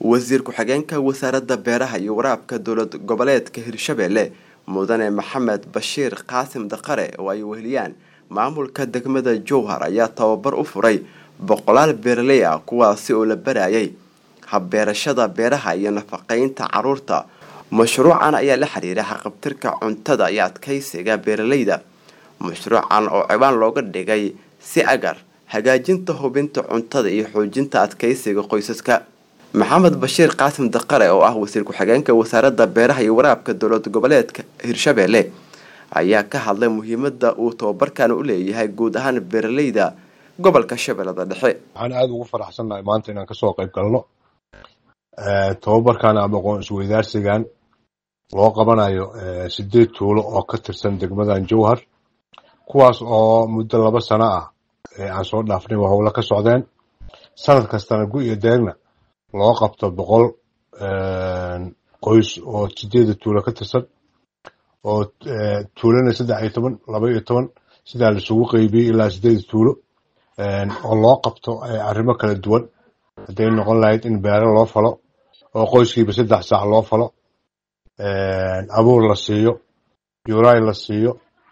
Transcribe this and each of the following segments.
wasiir ku-xigeenka wasaaradda beeraha iyo waraabka dowlad goboleedka hirshabelle mudane maxamed bashiir qaasim daqare oo ay weheliyaan maamulka degmada jowhar ayaa tababar u furay boqolaal beeraley ah kuwaasi oo la barayay habbeerashada beeraha iyo nafaqeynta caruurta mashruucan ayaa la xiriira haqabtirka cuntada iyo adkeysiga beeraleyda mashruucan oo cibaan looga dhigay si agar hagaajinta hubinta cuntada iyo xoojinta adkeysiga qoysaska maxamed bashiir qaasim daqare oo ah wasiir ku-xigeenka wasaaradda beeraha iyo waraabka dowlad goboleedka hirshabelle ayaa ka hadlay muhiimada uu tababarkan u leeyahay guud ahaan beeraleyda gobolka shabeellada dhexe waxaan aada ugu faraxsannahay maanta inaan kasoo qayb galno tababarkan ama aqoon isweydaarsigan loo qabanayo sideed tuulo oo ka tirsan degmadan jowhar kuwaas oo muddo laba sano ah aan soo dhaafnay waa howlo ka socdeen sanad kastana gu iyo deegna loo qabto boqol qoys oo sideeda tuulo ka tirsan oo tuulana saddex iyo toban laba iyo toban sidaa laisugu qeybiyey ilaa sideeda tuulo oo loo qabto arrimo kala duwan hadday noqon lahayd in beero loo falo oo qoyskiiba saddex saac loo falo abuur la siiyo yuray la siiyo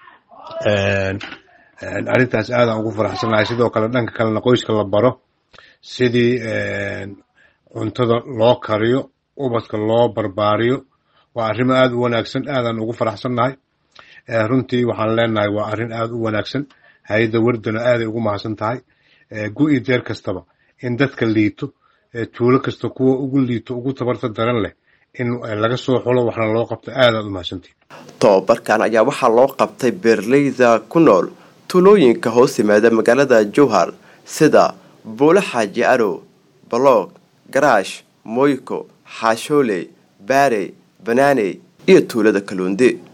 arrintaas aadaan ugu faraxsanahay sidoo kale dhanka kalena qoyska la baro sidii cuntada loo kariyo ubadka loo barbaariyo waa arrimo aada u wanaagsan aadaan ugu faraxsannahay runtii waxaan leenahay waa arrin aada u wanaagsan hay-adda wardana aaday ugu mahadsan tahay gu-i deer kastaba in dadka liito tuulo kasta kuwa ugu liito ugu tabarta daran leh in laga soo xulo waxna loo qabto aadaad u mahadsantii tababarkan ayaa waxaa loo qabtay beeraleyda ku nool tuulooyinka hoos yimaada magaalada jowhar sida buule xaaji arow baloog garaash moyko xaashooley baarey banaaney iyo tuulada kaluundi